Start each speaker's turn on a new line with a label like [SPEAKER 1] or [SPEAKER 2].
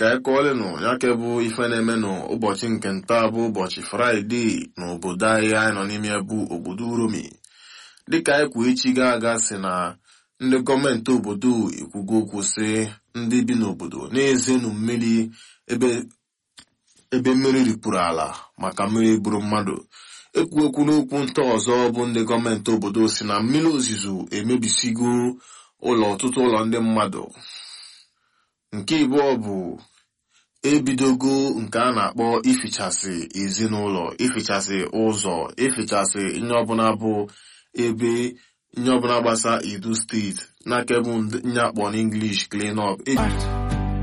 [SPEAKER 1] ka anyị kọọlenụ ya ke bụ ife na-eme n'ụbọchị nke nta bụ ụbọchị fraịde n'obodo anyị anyị nọ n'ime bụ obodo uromi dịka anyị kwuo echi ga aga si na ndị gọọmenti obodo ekwugo okwu sị ndị bi n'obodo na-ezenu mmiri ebe ebe mmiri ripụrụ ala maka mmiri gburu mmadụ ekwu okwu n'okwu nta ọzọ bụ ndị gọọmenti obodo si na mmiri ozuzo emebisigo ụlọ ọtụtụ ụlọ ndị mmadụ nke ịbụọ bụ ebidogo nke a na-akpọ ifichasị ezinụlọ ifichasị ụzọ ifichasị ihe ọbụla bụ ebe ihe ọbụla gbasa edo steeti n'aka bụ nye akpọ n'inglish clean up